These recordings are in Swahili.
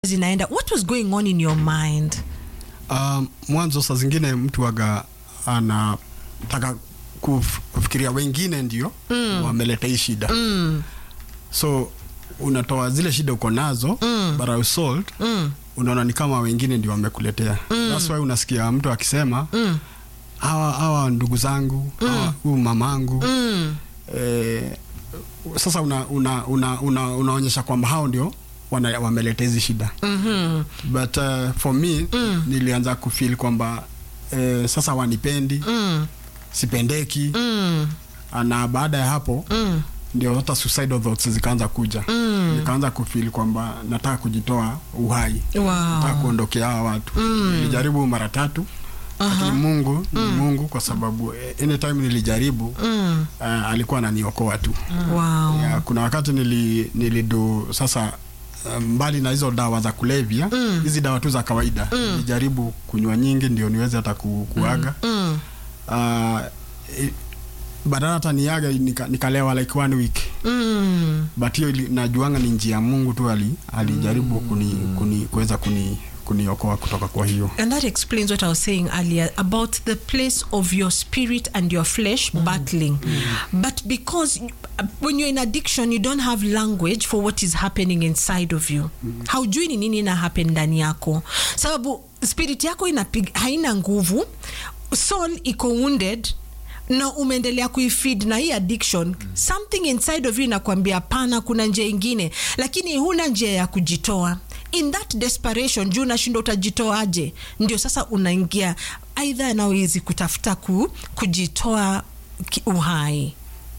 zinaenda what was going on in your mind Um, mwanzo saa zingine mtu waga anataka kuf, kufikiria wengine ndio mm. wameleta hii shida mm. so unatoa zile shida uko nazo mm. but as salt Mm. unaona ni kama wengine ndio wamekuletea mm. that's why unasikia mtu akisema Mm. hawa hawa ndugu zangu hawa huyu mamangu Mm. eh, sasa una, una, una, una, unaonyesha kwamba hao ndio wana- wameleta hizi shida Mhm. but uh, for me mm. nilianza kufeel kwamba eh, sasa wanipendi Mm. sipendeki Mm. na baada ya hapo Mm. ndio hata suicidal thoughts zikaanza kuja Mm. nikaanza kufeel kwamba nataka kujitoa uhai nataka Wow. kuondokea hawa watu nilijaribu mara tatu lakini mungu ni mungu kwa sababu eh, anytime nilijaribu Mm. uh, alikuwa ananiokoa tu Wow. ya, kuna wakati nili, nilidu sasa uh, mbali na hizo dawa za kulevya hizi dawa tu za kawaida nilijaribu kunywa nyingi ndio niweze hata ku, kuaga Mm. uh, i- badala hata niaga nika, nikalewa like one week Mm. but hiyo ili- najuanga ni njia ya mungu tu ali, alijaribu kuni, kuni, kuweza kuni, kuniokoa kutoka kwa hiyo And that explains what I was saying earlier about the place of your spirit and your flesh battling. But because you- uh, when you're in addiction, you don't have language for what is happening inside of you. Haujui ni nini ina happen ndani yako. Sababu spirit yako inapig, haina nguvu, soul iko wounded na umeendelea kuifeed na hii addiction something inside of you inakwambia hapana kuna njia ingine lakini huna njia ya kujitoa in that desperation juu unashindwa utajitoaje ndio sasa unaingia aidha nawezi kutafuta ku, kujitoa ki- uhai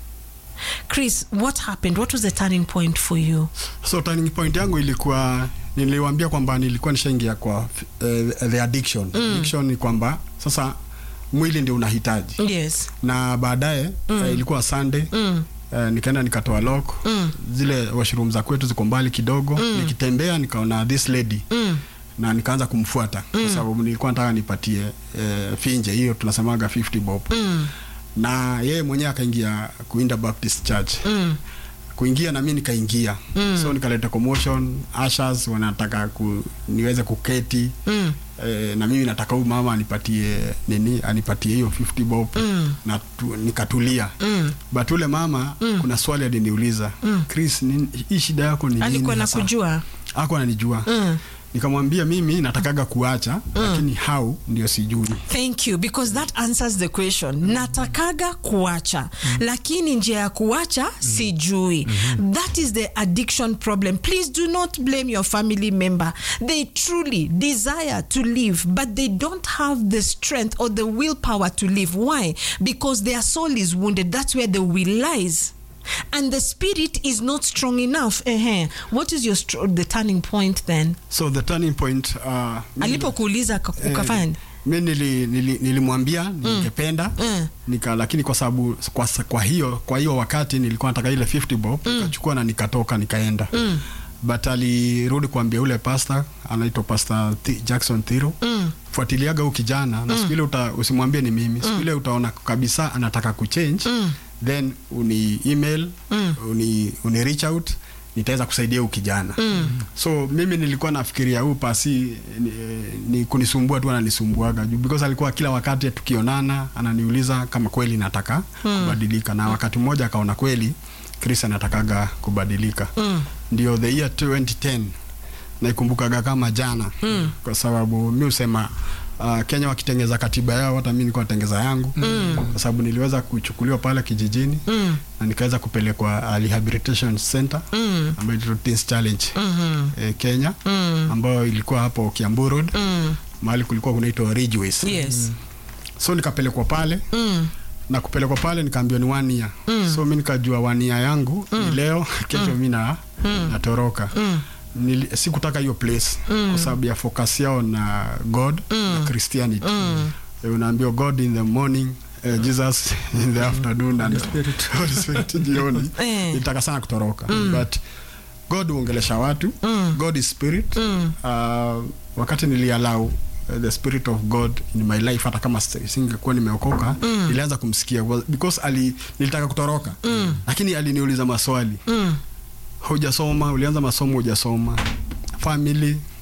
chris what happened what was the turning point for you so turning point yangu ilikuwa niliwambia kwamba nilikuwa nishaingia kwa uh, the addiction addiction ni kwamba sasa mwili ndio unahitaji yes na baadaye mm. uh, ilikuwa sunday mm. uh, nikaenda nikatoa lock Mm. zile washroom za kwetu ziko mbali kidogo nikitembea nikaona this lady Mm. na nikaanza kumfuata kwa sababu nilikuwa nataka nipatie uh, finje hiyo tunasemaga 50 bob Mm. na yeye mwenyewe akaingia kuinda baptist church Mm. kuingia na mi nikaingia mm. so nikaleta commotion ashas wanataka ku, niweze kuketi Mm. eh, na mimi nataka huyu mama anipatie nini anipatie hiyo 50 bob Mm. na tu, nikatulia Mm. but ule mama mm. kuna swali aliniuliza mm. chris ni, hii shida yako ni nini alikuwa hasa?" nakujua ako ananijua Mm. nikamwambia mimi natakaga kuacha lakini how ndio sijui thank you because that answers the question natakaga kuacha lakini njia ya kuacha sijui that is the addiction problem please do not blame your family member they truly desire to live but they don't have the strength or the willpower to live why because their soul is wounded that's where the will lies and the spirit is not strong enough Ehe. what is your str- the turning point then so the turning point uh, mi- alipokuuliza aka- ukafanya nini? mi nili, nili, nilimwambia ningependa Mm. nika lakini kwa sababu kwa, sa- kwa hiyo kwa hiyo wakati nilikuwa nataka ile 50 bob nikachukua na nikatoka nikaenda Mm. but alirudi kuambia ule pastor anaitwa pastor Thi, Jackson Thiro Mm. fuatiliaga huyu kijana na siku ile uta, usimwambie ni mimi siku ile utaona kabisa anataka kuchange Mm. then uni email Mm. uni, uni reach out nitaweza kusaidia huyu kijana Mm. so mimi nilikuwa nafikiria huu pasi ni, ni kunisumbua tu ananisumbuaga juu because alikuwa kila wakati tukionana ananiuliza kama kweli nataka kubadilika na wakati mmoja akaona kweli Chris anatakaga kubadilika Mm. ndio the year 2010 naikumbukaga kama jana mm. kwa sababu mi husema uh, Kenya wakitengeza katiba yao hata mi nilikuwa natengeza yangu mm. kwa sababu niliweza kuchukuliwa pale kijijini Mm. na nikaweza kupelekwa uh, rehabilitation center Mm. ambayo inaitwa Teens Challenge Mhm. eh, Kenya Mm. ambayo ilikuwa hapo Kiambu Road Mm. mahali kulikuwa kunaitwa Ridgeways Yes. so nikapelekwa pale Mm. na kupelekwa pale nikaambiwa ni one year Mm. so mi nikajua one year yangu ni leo kesho mi na natoroka Mm. Nili, sikutaka hiyo place kwa sababu ya focus yao na god na christianity Eh, unaambiwa god in the morning eh, jesus in the afternoon and Holy Spirit jioni Eh. nitaka sana kutoroka but god huongelesha watu god is spirit uh, wakati nilialau uh, the spirit of god in my life hata kama si- singekuwa nimeokoka nilianza kumsikia Was- because ali, nilitaka kutoroka lakini aliniuliza maswali Mm. hujasoma ulianza masomo hujasoma family